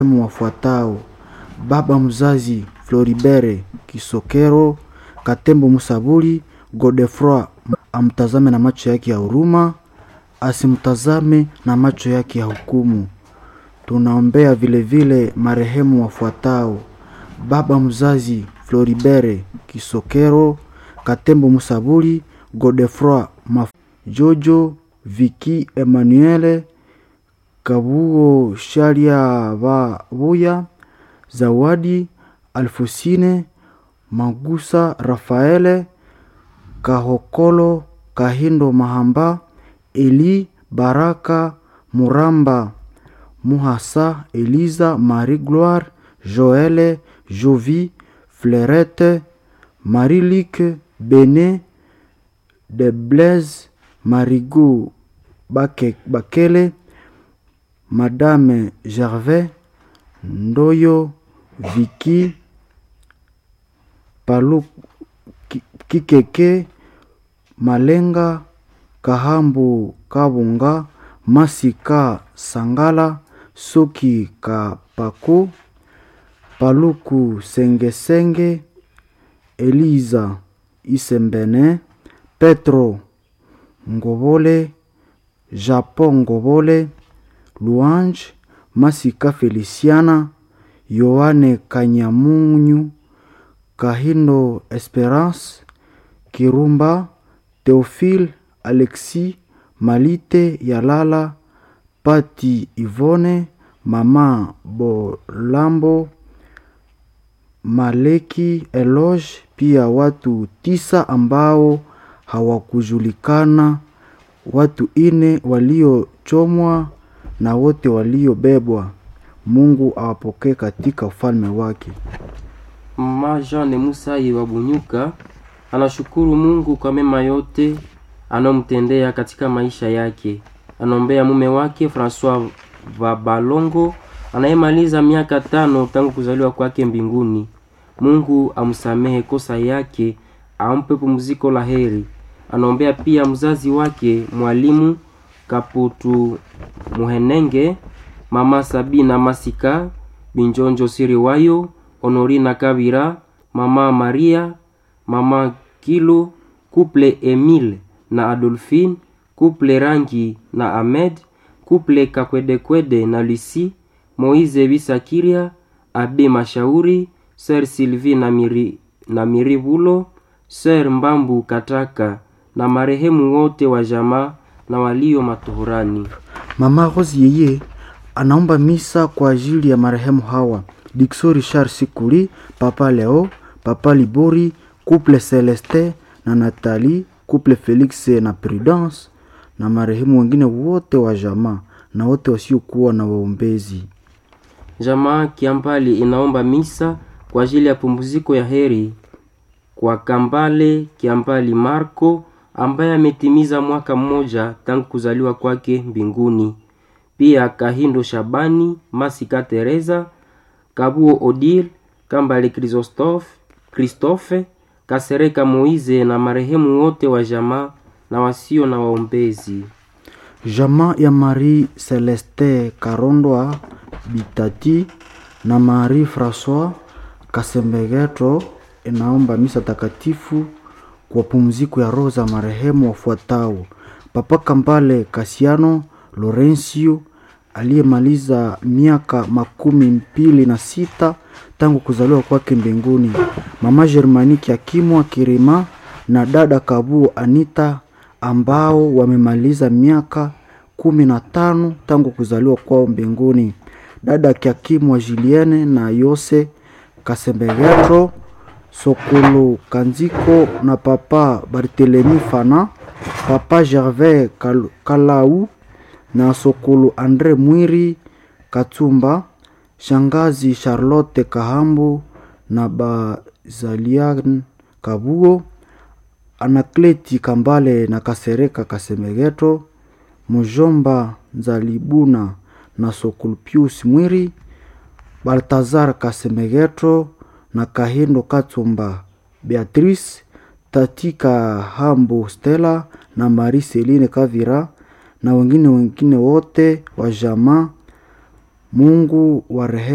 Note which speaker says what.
Speaker 1: wafuatao: baba mzazi Floribert Kisokero Katembo Musabuli Godefroid amtazame na macho yake ya huruma, asimtazame na macho yake ya hukumu. Tunaombea vilevile marehemu wafuatao: baba mzazi Floribert Kisokero Katembo Musabuli Godefroid Maf Jojo Viki Emmanuel Kabuo Shalia Babuya Zawadi Alfosine Magusa Rafaele Kahokolo Kahindo Mahamba Eli Baraka Muramba Muhasa Eliza Marie Gloire Joele Jovi Fleurette Marie-Luc Bene de Blaise Marigot Bake, Bakele Madame Gervais Ndoyo Viki Palu Kikeke Malenga Kahambu Kabunga Masika Sangala Soki Kapako Paluku Sengesenge Eliza Isembene Petro Ngobole Japon Ngobole Louange Masika Feliciana Yohane Kanyamunyu Kahindo Esperance Kirumba Theophile Alexis Malite Yalala Pati Ivone Mama Bolambo Maleki Eloge, pia watu tisa ambao hawakujulikana, watu ine waliochomwa na wote waliobebwa. Mungu awapokee katika ufalme wake.
Speaker 2: Mama Jeanne Musayi wa Bunyuka anashukuru Mungu kwa mema yote anayomtendea katika maisha yake. Anaombea mume wake Francois Vabalongo anayemaliza miaka tano tangu kuzaliwa kwake mbinguni. Mungu amsamehe kosa yake, ampe pumziko la heri. Anaombea pia mzazi wake mwalimu Kaputu Muhenenge, mama Sabina Masika, Binjonjo Siriwayo, Honorina Kabira, mama Maria, mama Kilo, kuple Emile na Adolphine, kuple Rangi na Ahmed, kuple Kakwedekwede na Lucy, Moize Bisakiria, Abe Mashauri, Sir Sylvie na Miri, na Mirivulo, Sir Mbambu Kataka na marehemu wote wa jamaa na walio matuhurani.
Speaker 1: Mama Rose yeye anaomba misa kwa ajili ya marehemu hawa: Dixo Richard Sikuli, Papa Leo, Papa Libori, Couple Celeste na Nathalie, Couple Felix na Prudence na marehemu wengine wote wa jamaa na wote wasiokuwa na waombezi.
Speaker 2: Jamaa Kiambali inaomba misa kwa ajili ya pumziko ya heri kwa Kambale Kiambali Marco ambaye ametimiza mwaka mmoja tangu kuzaliwa kwake mbinguni. Pia Kahindo Shabani, Masika Teresa, Kabuo Odile, Kambale Christophe, Christophe, Kasereka Moize na marehemu wote wa jamaa na wasio na waombezi.
Speaker 1: Jamaa ya Marie Celeste Karondwa Bitati na Marie Francois Kasembegeto inaomba misa takatifu kwa pumziko ya roho za marehemu wafuatao: Papa Kambale Kasiano Lorencio aliyemaliza miaka makumi mbili na sita tangu kuzaliwa kwake mbinguni, mama Germaniki Akimwa Kirima na dada Kabuo Anita ambao wamemaliza miaka kumi na tano tangu kuzaliwa kwao mbinguni, dada Kiakimwa Julienne na Yose Kasembegetro Sokolo Kanziko na papa Barthelemy Fana, papa Gervais Kal Kalau na Sokolo Andre Mwiri Katsumba, shangazi Charlotte Kahambu na Bazalian Kabuo, Anakleti Kambale na Kasereka Kasemegeto, Mujomba Nzalibuna na Sokolo Pius Mwiri, Baltazar Kasemegeto na Kahindo Katsumba Beatrice Tatika Hambo Stella na Marie Celine Kavira na wengine wengine wote wa jamaa. Mungu wa rehema